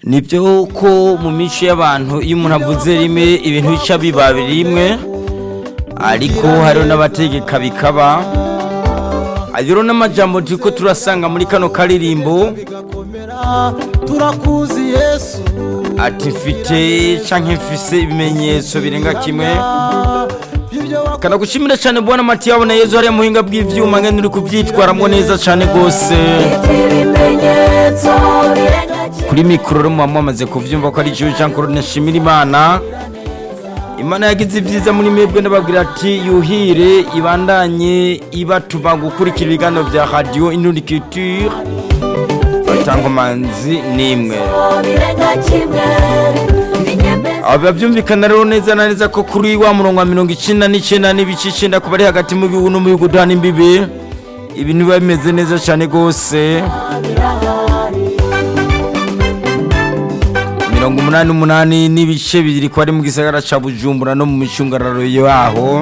nibyo ko mu mico y'abantu iyo umuntu avuze rimwe ibintu bica biba rimwe ariko hariho n'abategeka bikaba rero n'amajambo turi ko turasanga muri kano karirimbo turakuzi yesu ati mfite cyangwa mfise ibimenyetso birenga kimwe kanagushimira cyane bubona amati yabona yezu hariya muhinga bw'ivyuma ngene uri kuvyitwaramwo neza cyane rwose ibimenyetso birenga kuri mikoro rero muba mwamaze kuvyumva ko ari jewe jean claude nashimira imana imana yagize ibyiza muri mwebwe ndababwira ati yuhire ibandanye ibatuma gukurikira ibiganiro bya radiyo indunikiture batangomanzi nimwe birenga kimwe binyemeza aba byumvikana rero neza na neza ko kuri wa murongo wa mirongo icyenda n'icyenda n'ibice icyenda kuba ari hagati mu bihugu no mu bihugu duhana imbibi ibintu biba bimeze neza cyane rwose mirongo umunani n'umunani n'ibice bibiri ko ari mu gisagara cya bujumbura no mu micungararo yaho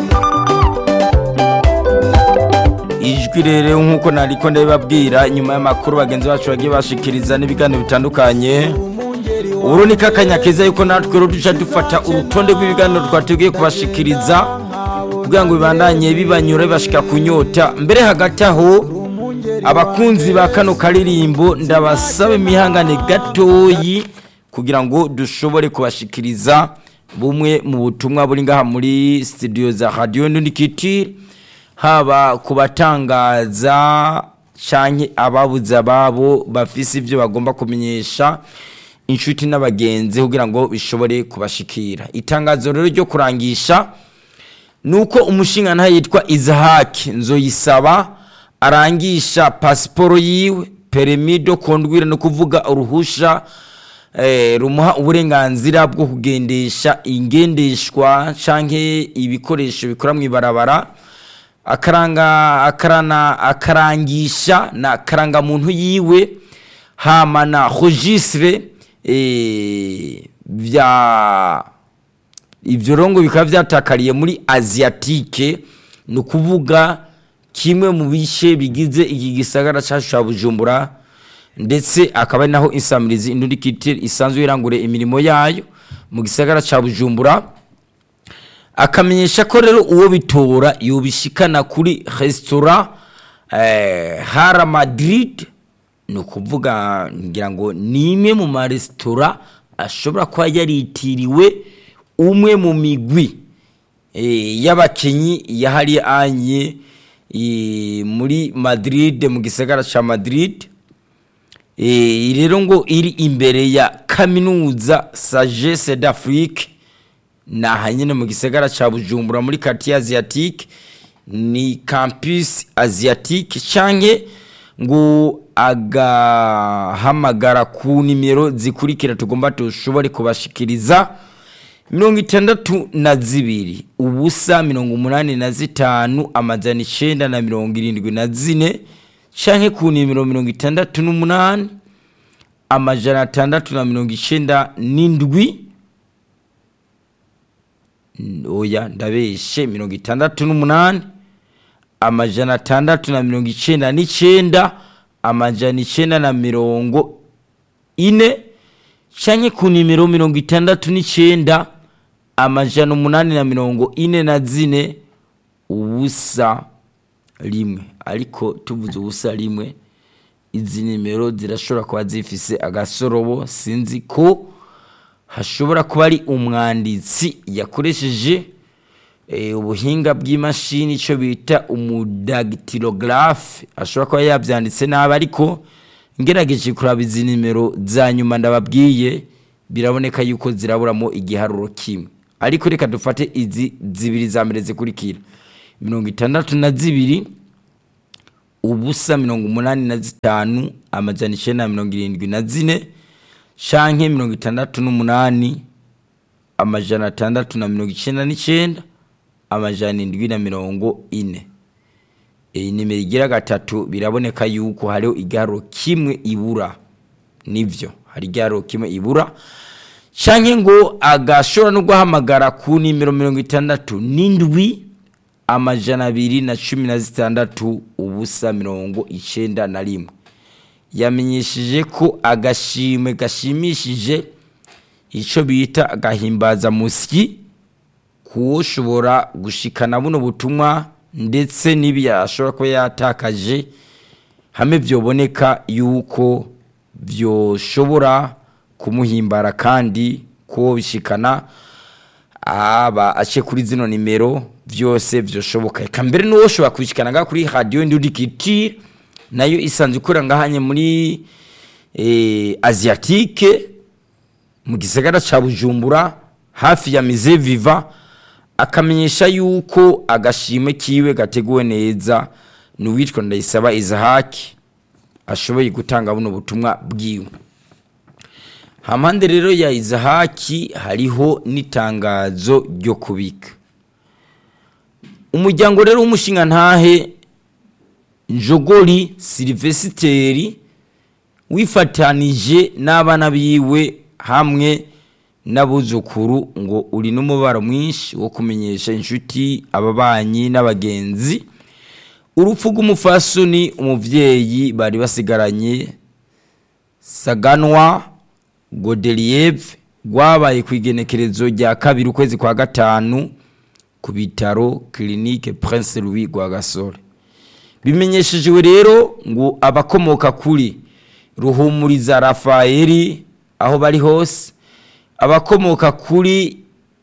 ijwi rero nk'uko nariko ndabibabwira nyuma y'amakuru bagenzi bacu bagiye bashikiriza n'ibiganiro bitandukanye ubu ni kakanya keza yuko natwe rero duca dufata urutonde rw'ibiganiro twateguye kubashikiriza kugira ngo bibandanye bibanyura bibashika ku nyota mbere hagati aho abakunzi ba kano karirimbo ndabasaba imihangane gatoyi kugira ngo dushobore kubashikiriza bumwe mu butumwa buri ngaha muri studio za radio ndunikitire haba ku batangaza canke ababuze ababo bafise ibyo bagomba kumenyesha inshuti n'abagenzi kugira ngo bishobore kubashikira itangazo rero ryo kurangisha nuko umushinga nta yitwa Izahaki nzoyisaba arangisha pasiporo yiwe peremido kondwira no kuvuga uruhusha eh, rumuha uburenganzira bwo kugendesha ingendeshwa canke ibikoresho bikora mu ibarabara akaranga akarana akarangisha na karangamuntu yiwe hama na registre eh, vya ivyo rongo bikaba vyatakariye muri asiatique ni ukuvuga kimwe mu bice bigize iki gisagara cacu ca bujumbura ndetse akaba ari naho insamirizi indundikitire isanzwe irangure imirimo yayo mu gisagara ca bujumbura akamenyesha ko rero uwo bitora yobishikana kuri resitora eh, hara madrid ni ukuvuga ngira ngo ni imwe mu maresitora ashobora kuba yaritiriwe umwe mu migwi eh, y'abakinyi yahariye anye eh, muri madrid mu gisagara ca madrid eh, rero ngo iri imbere ya kaminuza sagesse d'afrique naha nyine mu gisagara ca bujumbura muri quartier asiatique ni campus asiatique canke ngo agahamagara ku nimero zikurikira tugomba tushobore kubashikiriza mirongo itandatu na zibiri ubusa mirongo umunani na zitanu amajana icenda na mirongo irindwi na zine canke ku nimero mirongo itandatu n'umunani amajana atandatu na mirongo icenda n'indwi oya ndabeshe mirongo itandatu n'umunani amajana atandatu na mirongo icenda n'icenda amajana icenda na mirongo ine canke ku nimero mirongo itandatu n'icenda amajana umunani na mirongo ine na zine ubusa rimwe ariko tuvuze ubusa rimwe izi nimero zirashobora kuba zifise agasorobo sinzi ko hashobora kuba ari umwanditsi yakoresheje eh, ubuhinga bw'imashini icyo bita umudagitirogarafe ashobora kuba yabyanditse nabi ariko ngerageje kuraba izi nimero za nyuma ndababwiye biraboneka yuko ziraburamo igiharuro kimwe ariko reka dufate izi zibiri za mbere zikurikira mirongo itandatu na zibiri ubusa mirongo umunani na zitanu amajana icenda na mirongo irindwi na zine canke mirongo itandatu n'umunani amajana atandatu na mirongo icenda n'icenda amajana indwi na mirongo ine iyi nimero igira gatatu biraboneka yuko hariho igiharuro kimwe ibura nivyo hari igiharuro kimwe ibura canke ngo agashobora no guhamagara ku nimero mirongo itandatu n'indwi amajana abiri na cumi na zitandatu ubusa mirongo icenda na rimwe yamenyesheje ko agashimwe gashimishije icyo bita agahimbazamusyi kuwoshobora gushikana buno butumwa ndetse n'ibyo ashobora kuba yatakaje hamwe byoboneka yuko byoshobora kumuhimbara kandi ko bishikana aba ace kuri zino nimero byose byoshoboka reka mbere n'uwo ushobora kubishikana ngaha kuri radiyo ndudikiti nayo isanzwe ikora ngahanye muri eh, asiatike mu gisagara ca bujumbura hafi ya mize viva akamenyesha yuko agashimwe kiwe gateguwe neza ni uwitwa ndayisaba izahaki ashoboye gutanga buno butumwa bwiwe hampande rero ya izahaki hariho n'itangazo ryo kubika umuryango rero w'umushinga ntahe njogori silivesiteri wifatanije n'abana biwe hamwe n'abuzukuru ngo uri n'umubaro mwinshi wo kumenyesha inshuti ababanyi n'abagenzi urupfu rw'umufasoni umubyeyi bari basigaranye saganwa godeliyeve rwabaye ku igenekerezo rya kabiri ukwezi kwa gatanu ku bitaro kirinike prince louis rwagasore bimenyeshejwe rero ngo abakomoka kuri ruhumuriza rafayeli aho bari hose abakomoka kuri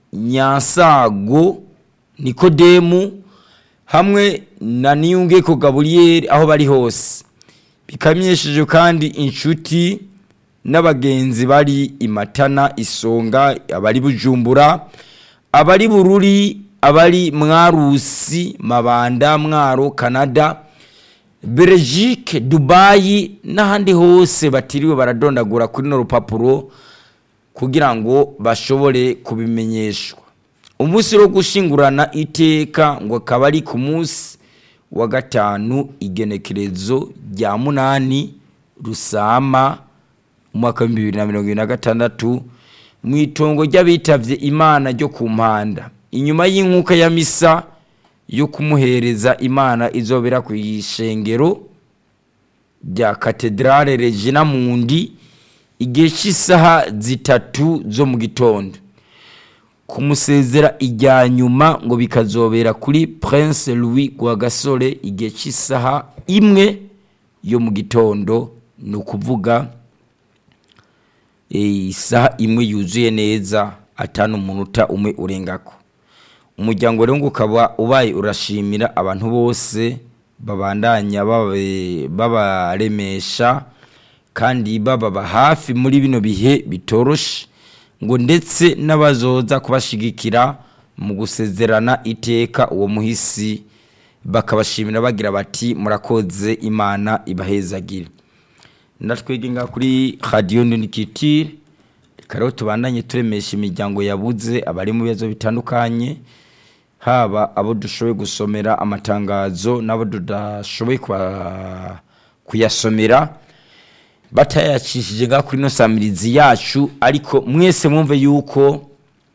nyansago nikodemu hamwe na niyungeko gaburiyeri aho bari hose bikamenyesheje kandi inshuti n'abagenzi bari imatana isonga abari bujumbura abari bururi abari mwarusi mabanda mwaro canada belgique dubayi n'ahandi hose batiriwe baradondagura kuri no rupapuro kugira ngo bashobore kubimenyeshwa umunsi wo gushingurana iteka ngo akaba ari ku munsi wa gatanu igenekerezo rya munani rusama umwaka w'ibihumbi bibiri na mirongo ibiri na gatandatu mu itongo ry'abitavye imana ryo ku mpanda inyuma y'inkuka ya misa yo kumuhereza imana izobera ku ishengero rya katedrale regina mundi igihe cy'isaha zitatu zo mu gitondo kumusezera ijya nyuma ngo bikazobera kuri prince louis rwagasore igihe cy'isaha imwe yo mu gitondo ni ukuvuga eh, isaha imwe yuzuye neza atanu umunota umwe urengako umuryango rero ngo ukaba ubaye urashimira abantu bose babandanya babe- babaremesha kandi bababa hafi muri bino bihe bitoroshe ngo ndetse n'abazoza kubashigikira mu gusezerana iteka uwo muhisi bakabashimira bagira bati murakoze imana ibahezagire ndatwege nga kuri radiyo nunikitire reka rero tubandanye turemesha imiryango yabuze abari mu bibazo bitandukanye haba abo dushoboye gusomera amatangazo n'abo tudashoboye kuba- kuyasomera batayacishije nga kuri ino samirizi yacu ariko mwese mwumve yuko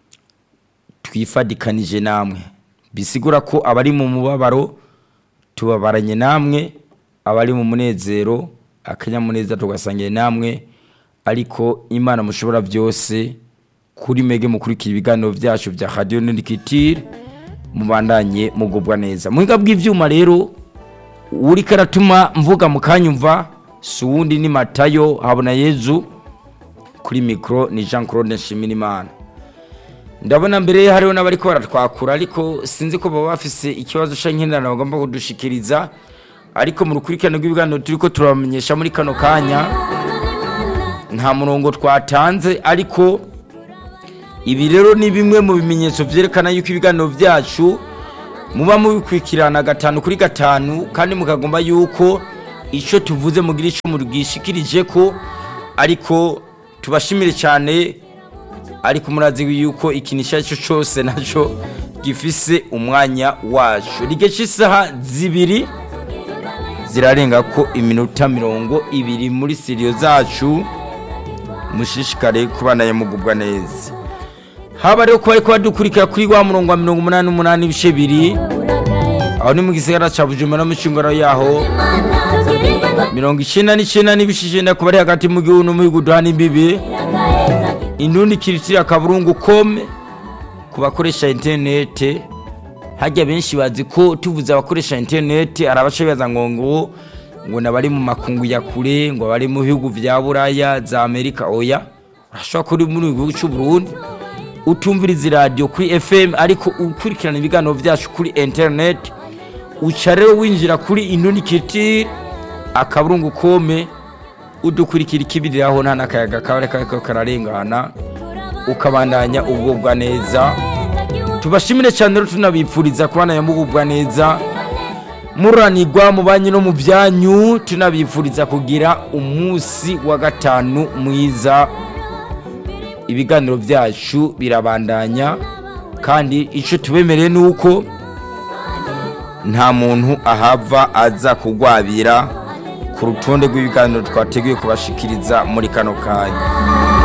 twifadikanije namwe bisigura ko abari mu mubabaro tubabaranye namwe abari mu munezero akanyamuneza tugasangiye namwe ariko imana mushobora byose kuri mege mukurikira ibiganiro byacu bya radiyo nurikitire mubandanye mugubwa neza muhinga bw'ibyuma rero uri karatuma mvuga mukanyumva si uwundi ni matayo habona yezu kuri mikoro ni jean claude nshimirimana ndabona mbere ye hariho n'abari ko baratwakura ariko sinzi ko baba bafise ikibazo cy'inkendanwa bagomba kudushikiriza ariko mu rukurikirane rw'ibiganiro turi ko turabamenyesha muri kano kanya nta murongo twatanze ariko ibi rero ni bimwe mu bimenyetso byerekana yuko ibiganiro byacu muba mubikurikirana gatanu kuri gatanu kandi mukagomba yuko icyo tuvuze mugira icyo mubwishikirije ko ariko tubashimire cyane ariko murazi yuko ikintu icyo ari cyo cyose nacyo gifise umwanya wacu igihe cy'isaha zibiri zirarenga ko iminota mirongo ibiri muri siriyo zacu mushishikare kubanaye mugubwa neza haba rero kuba ariko badukurikira kuri wa murongo wa mirongo umunani n'umunani ibice bibiri aho aho ni mu gisagara ca bujumbura no mu cingoro yaho mirongo icenda n'icenda n'ibice icenda ku bari hagati mu gihugu no mu bihugu duhana imbibi indundi kiritira kaburungu kome ku bakoresha interinete hajya benshi bazi ko tuvuze abakoresha interinete hari abaca bibaza ngo ngo ngo nabari mu makungu ya kure ngo bari mu bihugu vya buraya za amerika oya urashobora kuri muri gihugu cy'u Burundi utumviriza iradiyo kuri fm ariko ukurikirana ibiganiro byacu kuri interinete uca rero winjira kuri indundi kiritira akaburungu kome udukurikira ikibiriraho nta n'akayaga kaba kariko kararengana ukabandanya ubwobwa neza tubashimire cyane rero tunabipfuriza kubana mububwa neza muranirwa mu banki no mu byanyu tunabipfuriza kugira umunsi wa gatanu mwiza ibiganiro byacu birabandanya kandi icyo tubemereye ni uko nta muntu ahava aza kugwabira ku rutonde rw'ibiganiro twateguye kubashikiriza muri kano kanya